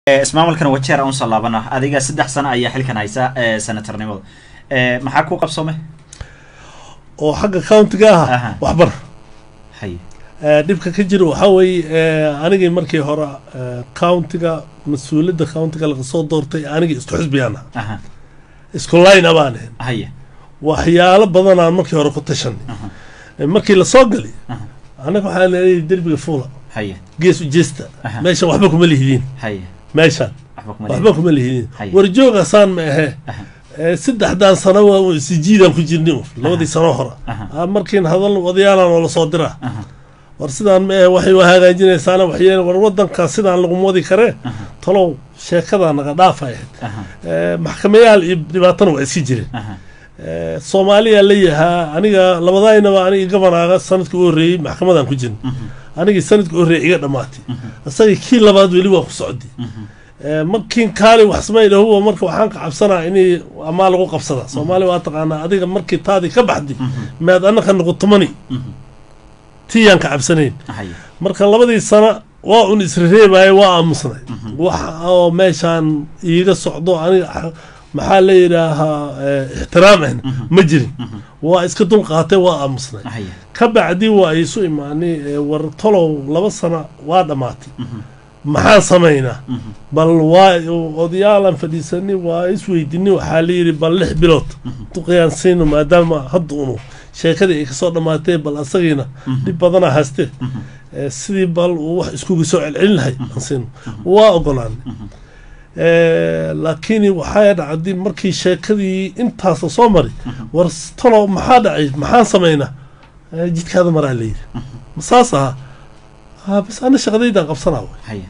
ismaamulkan wajeer unsoo laabana adiga saddex sano ayaa xilkan haysa senatornimada maxaa ku qabsoomay oo xagga countiga Aha. ah waxbar hay dhibka ka jira waxaa weeye anigii markii hore eh, countiga mas-uuliyadda countiga laga soo doortay anigii isku xisbiyaan ah aha isku line abaan ahayn haya waxyaalo badanaan markii hore ku tashanay aha Eh, markii lasoo gali aha anaga waxaa leeyahay derbiga fuula haya gees ujeesta Aha. meeshan waxba kuma lihidiin haya meeshan waxba kuma waxba kuma lihidiin Haya. warjoogasaan ma ahee aha Eh, saddexdaan sano waa un sijiidaan ku jirnay un labadii sano hore aha Ah, markiin hadal odayaalaan oo lasoo diraa aha war sidaan ma ahe waxay u hagaajinaysaana waxyeen war wadanka sidaan laguma wadi karee aha talow sheekadaa naga dhaafa ahayd aha Eh, maxkamayaal iyo dhibaatana waa iska jireen aha Eh, soomaaliya la yahaa aniga labadaynaba aniga gabanaaga sanadkii u horreeyey maxkamadaan ku jirna mhm anigii sanadkii u horreeyey iga dhammaatay mhm isagii kii labaad weli waa ku socday mhm Eh, markiin kaali wax samayna huwa marka waxaan ka cabsanaa inay amaa lagu qabsada soomaaliya waa taqaanaa adiga markii taadii ka baxday mhm meed annaka nagu tumani mhm tiyaan ka cabsanayn haya marka labadii sano waa un isrereebaayo waa aamusnay Mhm. wax oo meeshaan iiga socdo aniga xa- maxaa la yidhaahaa eh, ixtiraam ahna Mhm. ma jirin mhm waa iska dulqaatay waa aamusnay haya ka bacdi waa isu imaanay eh, war tolow laba sano waa dhammaatay mhm maxaan samaynaa mhm bal waa odayaalan fadhiisanay waa isweydinay waxaa la yidhi bal lix bilood Mhm. duqayaan siino maadaama hadda unu sheekadii ay kasoo dhammaatee bal asagiina Mhm. dhib badanaa haystee mhm Eh, sidii bal uu wax iskugu soo celcelin lahay aan siino waa ogolaanay mhm Eh, laakiin waxaa dhacday markii sheekadii intaasa soo mari Mhm. war s- talo maxaa dhacay maxaan samaynaa Eh, jidkaada maraa la yidhi ma saas aha ha bas ana shaqadaydaan qabsanaa way haya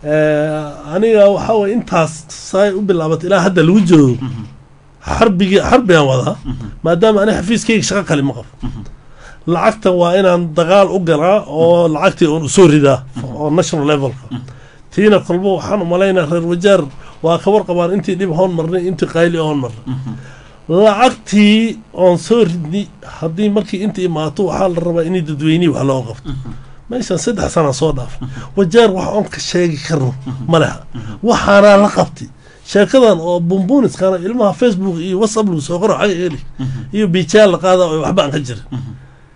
Eh, aniga waxaa waye intaas saay u bilaabatay ilaa hadda lagu joogo mhm xarbigi xarbigaan wadaa mhm maadaama aniga xafiiskayga shaqo kale ma qabo mhm lacagta waa inaan dagaal u galaa oo lacagtii uun usoo ridaa oo national levelka tiina kolba waxaan umalaynaa reer wajaar waa ka warqabaan intii dhib hoon marnay intii qayli hoon marnay mhm lacagtii oon soo ridnay haddii markii inta imaato waxaa la rabaa inay dadweynihii wax loo qabto mhm meeshan saddex sana soo dhaaf wajaar wax oon ka sheegi karno ma leha waxaanaa la qabtay sheekadan oo bumbuuniskana ilmaha facebook iyo whatsapp lagu soo qoro xaga heli mhm iyo biijaal la qaada oo waxba aan ka jirin mhm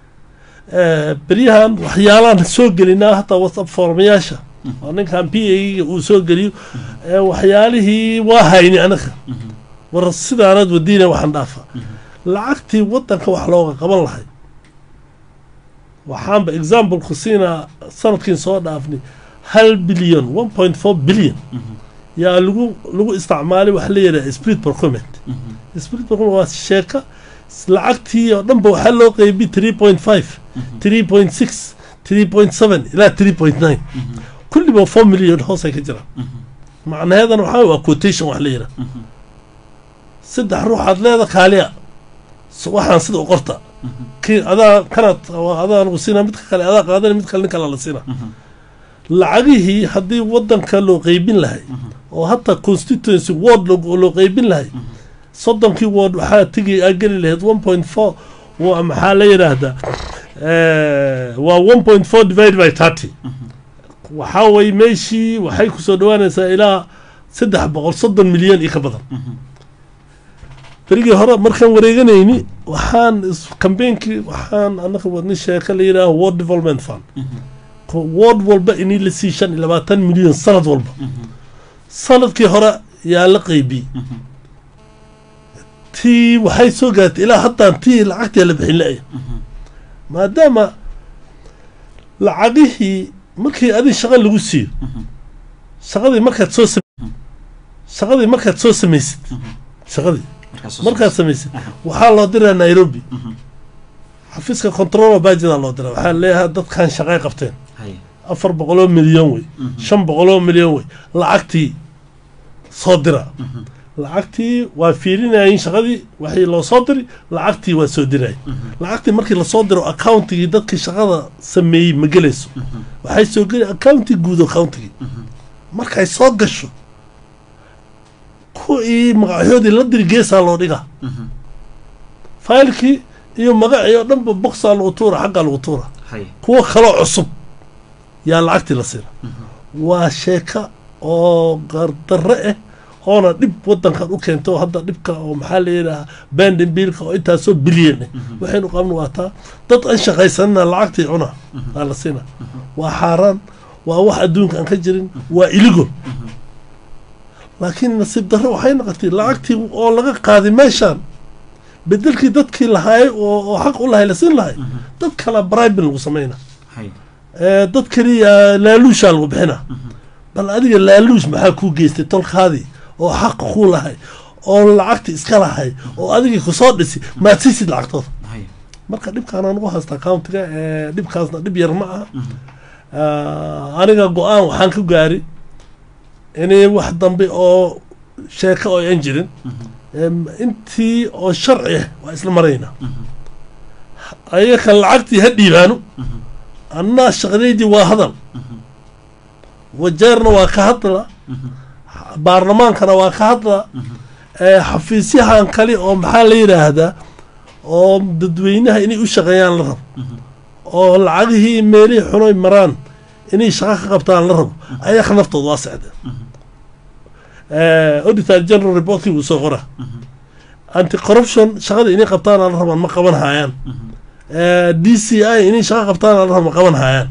Eh, beryahan waxyaalaan soo gelinaa hataa whatsapp formayaasha oo ninkan p a uu soo geliyo eh, waxyaalihii waa hayni anaga mhm war sidaanad wadiina waxaan dhaafa mhm lacagtii wadanka wax looga qaban lahay waxaanba exampleka siinaa sanadkiin soo dhaafnay hal bilyan one point four billion mhm yaa lagu lagu isticmaalay waxa la yidhaha spirit procurement mhm spirit procurement waa sheeka lacagtii oo dhanba waxaa loo qeybi three point five three point six three point seven ilaa three point nine mhm kulliba four million hoosay ka jiraan mhm macnaheedana waxaa waa quotation wax la yidhaha mhm saddex ruuxaad leeda kaaliya so waxaan sida u qorta mhm kii adaa kanaad waa adaa lagu siinaa midka kale adaa qaadana mid kale nin kale la siinaa mhm lacagihii haddii wadanka loo qeybin lahay mhm oo hataa constituency ward loo loo qeybin lahay soddonkii ward waxaa tegi aa geli lahayd one point four waa maxaa la yidhaahdaa eh, waa one point four divided by thirty waxaa way meeshii waxay kusoo dhawaanaysaa ilaa saddex boqol soddon milyan iyo ka badan mhm berigii hore markaan wareeganayni waxaan is- kambeynkii waxaan anaga wadni sheeka la yidhaaha ward development fund mhm Ko- ward walba inii la sii shan iyo labaatan milyan sanad walba mhm sanadkii hore yaa la qeybiyey mhm tii waxay soo gaartay ilaa haddaan tii lacagtii la bixin la-ay mhm maadaama lacagihii markii adi shaqa lagu siiyo mhm shaqadii markaad soo sam- shaqadii markaad soo samaysid mhm shaqadii markaas soo markaad samaysid Aha. waxaa loo diraa nairobi mhm xafiiska control bajidaa loo diraa waxaa leeyahay dadkan shaqay qabteen haya afar boqoloo milyan wey mhm shan boqoloo milyan wey lacagtii soo dira mhm lacagtii waa fiirinayeen shaqadii waxii loo soo diri lacagtii waa soo diraya mhm lacagtii markii lasoo diro accountigii dadkii shaqada sameeyey ma gelayso mhm waxay soo geli accounti guud accountigii mhm markay soo gasho kuwii magacyoodii la diri geesaa loo dhigaa mhm faylkii iyo magacii oo dhanba boxaa lagu tuura xaggaa lagu tuura haya kuwo kaloo cusub yaa lacagtii la siina mhm waa sheeka oo gardarre ah oona dhib wadankan u keento hadda dhibka oo maxaa la yidhaha bandin biilka oo intaasoo bilyan ah waxaynu qabna waa taa dad aan shaqaysanina lacagtii cuna aa la siina waa xaaraan waa wax adduunka aan ka jirin waa iligol laakiin nasiib darre waxay noqotay lacagtii oo laga qaaday meeshaan bedelkii dadkii lahaayay oo oo xaq u lahay la siin lahay dad kala bribin lagu samayna hay ee, dad kaliya laaluushaa lagu bixina bal adiga laaluush maxaa kuu geystay tolkaadii oo xaqa kuu lahay oo lacagti iska lahay oo adigii kusoo dhisi maad siisid lacagtooda hay marka dhibkaanaan ugu haystaa countiga ee, dhibkaasna dhib yar ma aha Ah, aniga go-aan waxaan ka gaari inay wax dambe oo sheeko oo aan jirin Em, intii oo sharci ah waa isla marayna ayaka lacagtii ha dhiibaano annaa shaqadaydii waa hadal wajeerna waa ka hadla baarlamaankana waa ka hadla ee, xafiisyahan kale oo maxaa la yidhaahdaa oo dadweynaha inay u shaqeeyaan la rabo oo lacagihii meelihii xunoy maraan inay shaqo ka qabtaan la rabo ayaka naftooda waa socdeen auditor general reportkii wuu soo qora anti corruption shaqada inay qabtaan la rabaan ma qaban hayaan d c i inay shaqo qabtaan la rabo ma qaban hayaan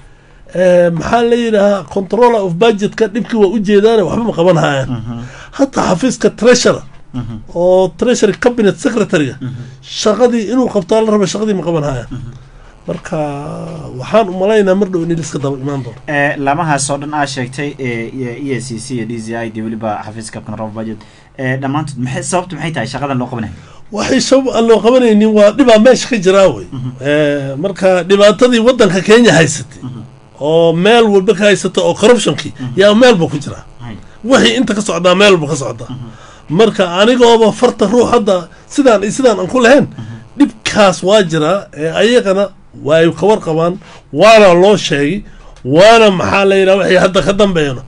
maxaa la yidhahaa controller of budgetka dhibkii waa ujeedaane waxba ma qaban hayaan hataa xafiiska treasurer oo treasury cabinet secretary-ga shaqadii inuu qabtaa la raba shaqadii ma qaban hayaan marka waxaan u malaynaa mar dhow in liska daba imaan doono ee lamahaas oo dhan aa sheegtay ee e s c c iyo d c i dee weliba xafiiska control budget ee dhammaantood maxay sababtu maxay tahay shaqadan loo qabanayo waxay sabab aan loo qabanaynin waa dhibaa meesha ka jiraa wey marka dhibaatadii waddanka kenya haysatay oo meel walba ka haysata oo corruptionkii yaa meelba ku jiraa hay wixii inta ka socdaa meel walba ka socdaa marka anigooba farta ruux hadda sidaan iyo sidaan aan ku lahayn dhibkaas waa jiraa ee ayagana way ka warqabaan waana loo sheegay waana maxaa la yidhaha wixii hadda ka dambeeyno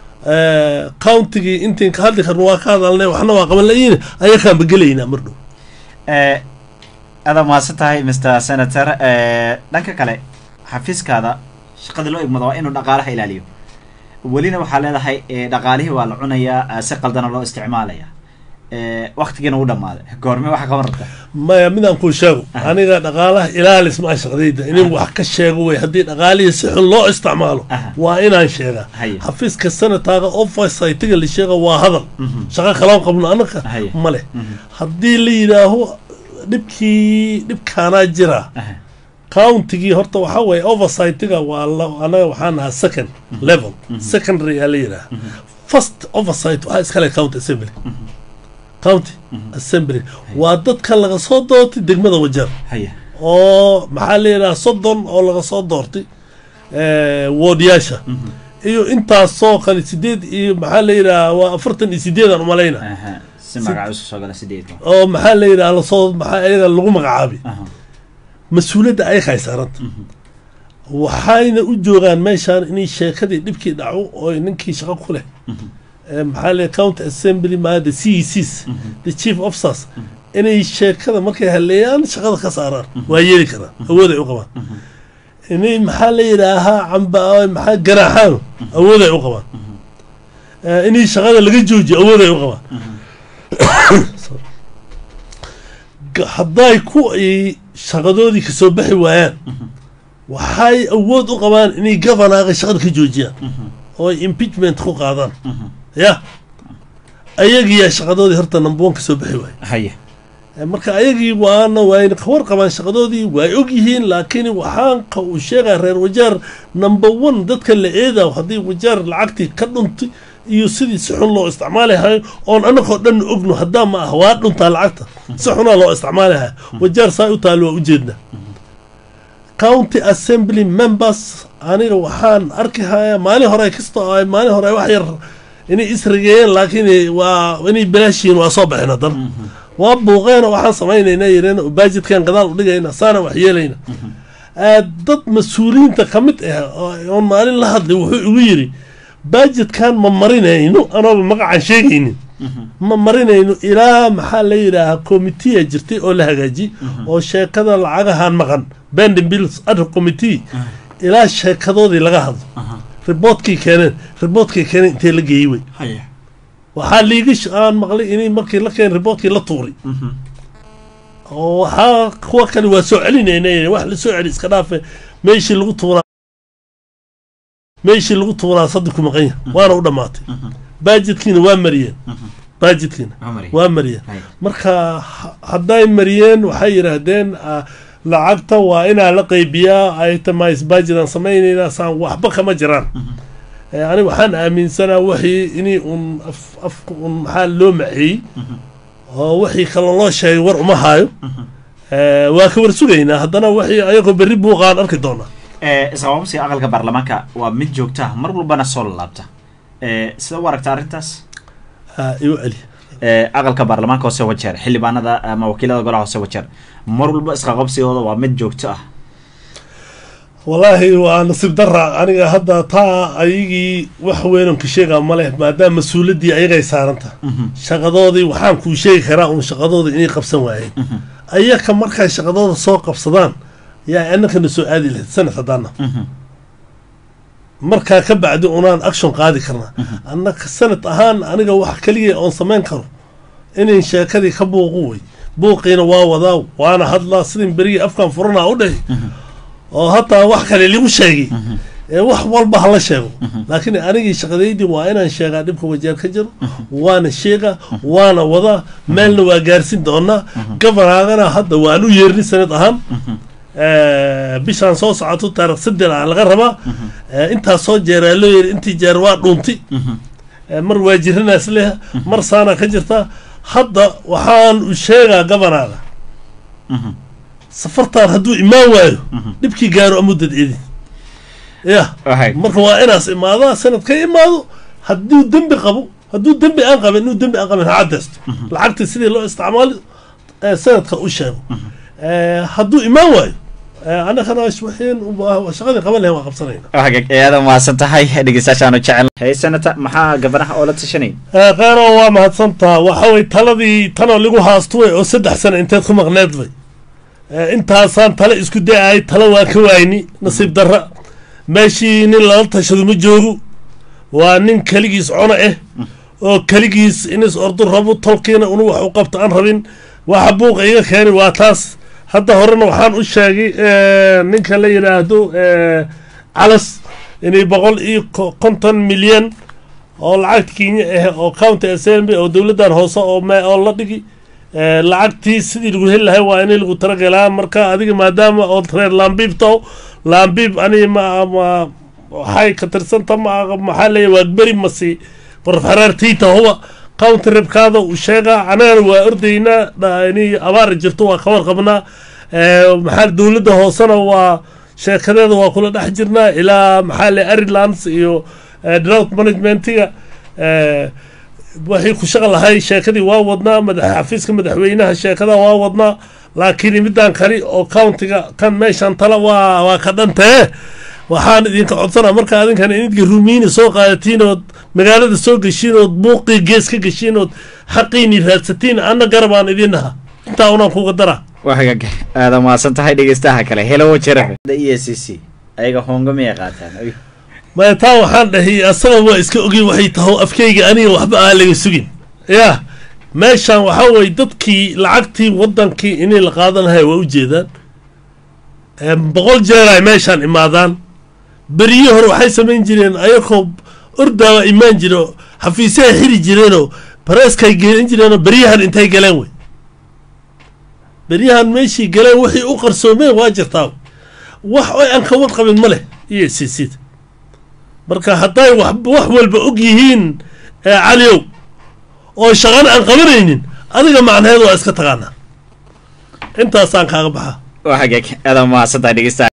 countigii intiin ka hadli karno waa ka hadalnay waxna waa qaban layiin ayakaan bagelaynaa mar dhow ee adaa mahadsan tahay mr senator ee dhanka kale xafiiskaada shaqada loo igmado waa inuu dhaqaalaha ilaaliyo welina waxaa leedahay ee dhaqaalihii waa la cunayaa ee si qaldana loo isticmaalaya ee waktigiina u dhamaaday goorme waxa qaban rabta maya midaan kuu sheego aniga dhaqaalaha ilaalis maa shaqdayda inin wax ka sheego wey haddii dhaqaalihii si xun loo isticmaalo Aha. waa inaan sheegaa Haye. xafiiska sanataaga oversightiga la sheega waa hadal shaqo kaloon qabno anaka Haye. ma leh haddii la yidhaaho dhibkii dhibkaanaa jira Aha. countigii horta waxaa weeye oversightiga waa la- anaga waxaan nahaa second level secondary aa la yidhaha first oversight waxaa iskale county assembly county assembly waa dadka laga soo doortay degmada wajeer haya oo maxaa la yidhaha soddon oo laga soo doortay woodyaasha iyo intaasoo kale sideed iyo maxaa la yidhaha waa afartan iyo sideedaan umalayna aha si magaca usoo soo gala sideedka oo maxaa la yidhaha lasoo maxaa ayaga lagu magacaabay aha mas-uuliyadda ayaga ay saaranta waxayna u joogaan meeshaan inay sheekadii dhibkii dhaco oo ninkii shaqo ku leh ee maxaa la county assembly ma the c e cs the chief officers inay sheekada markay haleeyaan shaqada ka saaraan waa yeeli karaan awood ay u qabaan inay maxaa la yidhaahaa camba maxaa ganaaxaan awood ay u qabaan Eh, inay shaqada laga joojiyo awood ay u qabaan Sorry. Ga- hadday ku ay shaqadoodii kasoo baxi waayaan waxay awood u qabaan inay governaga shaqada ka joojiyaan oo ay impeachment ku qaadaan ya ayagiyaa shaqadoodii horta number one kasoo baxi waaya haya Eh, marka ayagii waana waayna ka warqabaan shaqadoodii way og yihiin laakiin waxaan ka uu sheegaa reer wajaar number one dadka la eedaa haddii wajaar lacagtii ka dhuntay iyo sidii si xun loo isticmaalahayo oon anagoo dhan ogno haddaa ma ah waa dhuntaa lacagta si xunaa loo isticmaalahayo wajaar saa u taalo waa ujeednaa county assembly members aniga waxaan arki hayaa maalin hore kastoo ay maalin hore wax yar inay isrigeeyeen laakiin waa inay bilaashiin waa soo baxeen haddana waa buuqeena waxaan samaynayna yireen baajidkan gadaal u dhigayna saana wax yeelayna Ah, dad mas-uuliyiinta ka mid ah oo- oon maalin la hadlay wuxuu igu yidhi baajidkan ma marinayno anooba magacaan sheegaynin ma marinayno ilaa maxaa la yidhaahaa committea jirtay oo la hagaajiyey oo sheekada lacagahan maqan bending bills ad committee ilaa sheekadoodii laga hadlo riboodkii keeneen riboodkii keeneen intee la geeyey wey haya waxaa liiga sh- aan maqlay inay markii la keen riboodkii la tuuray Mhm. oo waxaa kuwa kale waa soo celinayna wax la soo celi iska dhaafe meeshii lagu tuuraa meeshii lagu tuuraa saddex ku maqan yahay waana u dhammaatay Mhm. baajidkiina waa mariyeen Mhm. baajidkiina Cumari. waa mariyeen Haya. marka ha- hadday mariyeen waxay yidhaahdeen ah, lacagta waa inaa la qaybiyaa itemize budgetan samaynaynaa saan waxba kama jiraan Eh, aniga waxaan aaminsanaa wixii inay un af afka un maxaa loo maceeyey oo wixii kale loo sheegay war uma haayo Eh, waa ka war sugaynaa haddana wixii ayagoo berri buuqaan arki doonaa Eh, isqababsiga aqalka baarlamaanka waa mid joogta ah mar walbana soo laabta Eh, sida u aragta arrintaas Ha, igu celi Eh, aqalka baarlamaanka hoose wajeer xildhibaanada ama wakiilada golaha hoose wajeer mar walba isqaqabsigooda waa mid joogto ah wallaahi waa nasiib dara aniga hadda taa ayagii wax weynanka sheegaa ma leh maadaama mas-uuliyaddii ayagay saaranta shaqadoodii waxaan kuu sheegi karaa un shaqadooda inay qabsan waayeen ayaka markay shaqadooda soo qabsadaan yaa annakana soo aadi lahayd sanad haddaana markaa ka bacdi unaan action qaadi karnaa annaka sanad ahaan aniga wax keliya oon samayn karo inayn sheekadii ka buuqu wey buuqiina waa wadaa waana hadlaa sidin berigii afkan furanaa u dhahi oo hataa wax kale ligu sheegay ee wax walba hala sheego laakiin anigii shaqadaydii waa inaan sheegaa dhibka wajeer ka jiro waana sheegaa waana wadaa meelna waa gaarsin doonaa governaagana hadda waan u yeerni sanad ahaan Eh, bishaan soo socoto taarikh saddex ah laga rabaa Eh, intaas soo jeeraa loo yiri intii jeer waa dhunti Eh, mar waa jiranaas leh mar saana ka jirta hadda waxaan u sheegaa governaga safartaan hadduu imaan waayo dhibkii gaaro amuddad idin ya Wahay. marka waa inaas imaadaa sanad ka imaado hadduu dembi qabo hadduu dembi aan qabin inuu dembi aan qabin ha cadaysto lacagta sidii loo isticmaali eh, sanadka u sheego Eh, hadduu imaan waayo eh, annagana waxin shaqadii qaban lahayn waa qabsanayna hagag aada mahadsan tahay dhegeystayaashaanu jecel hey senata maxaa gabanaha oo la tashanay Eh, qaano waa mahadsantaa waxa way taladii tanoo lagu haastuway oo saddex sano inteed ku maqneed bay Eh, intaasaan tale isku da-ay tale waa ka waayni nasiib darra meeshii nin lala tashado ma joogo waa nin keligiis cono ah oo keligiis inis ordu rabo tolkiina unu wax u qabto aan rabin waxa buuqa iga keeni waa taas hadda horena waxaan u sheegay eh, ninka la yidhaahdo eh, calas inay boqol iyo ko- konton milyan oo lacagta kenya ah oo county assembly oo dowladdan hoose oo me oo la dhigi Eh, lacagtii sidii lagu heli lahay waa inay lagu talagalaa marka adiga maadaama oo reer laambiib taho laambiib ani ma ma waxay ka tirsanta ma maxaa leeya waagberi masi qoraf xaraartiita huba county rebkaada uu sheegaa anagana waa ordaynaa dha- inay abaar jirto waa ka warqabnaa Eh, maxaa dowladda hoosena waa sheekadeeda waa kula dhex jirnaa ilaa maxaa le arilands iyo eh, drought managementiga eh, waxay ku shaqo lahay sheekadii waa wadnaa madax xafiiska madaxweynaha sheekada waa wadnaa laakiin midaan kali oo countiga kan meeshan tala waa waa ka dhantee waxaan idinka codsanaa marka adinkan idinka rumiini soo qaadatiin ood magaalada soo geshiin ood buuqii gees ka geshiin ood xaqiini raadsatiin anna garabaan idin naha intaa unaan kuga daraa waa hagag aada mahadsan tahay dhegeystaha kale helo wajeer e c c ayaga honga miyay qaataan Ay. maya taa waxaan dhahay asaga waa iska ogin waxay taho afkeyga aniga waxba aan laga sugin ya meeshan waxaa weye dadkii lacagtii wadankii inay la qaadan lahay waa ujeedaan Em, boqol jeer ay meeshaan imaadaan beriyo hore waxay samayn jireen ayagoo ordaawa imaan jire oo xafiisyaha xiri jireenoo bareeskay gelin jireenoo beryahan intay galeen wey beryahan meeshii galeen wixii u qarsoomeen waa jirtaa wax oo aan ka warqabin ma leh iyo sisid marka hadday wax wax walba og yihiin ee caliyow oo shaqana aan qabanaynin adiga macnaheedu waa iska taqaanaa intaasaan kaaga baxaa waa hagag aada mahadsan tahay dhegeystaha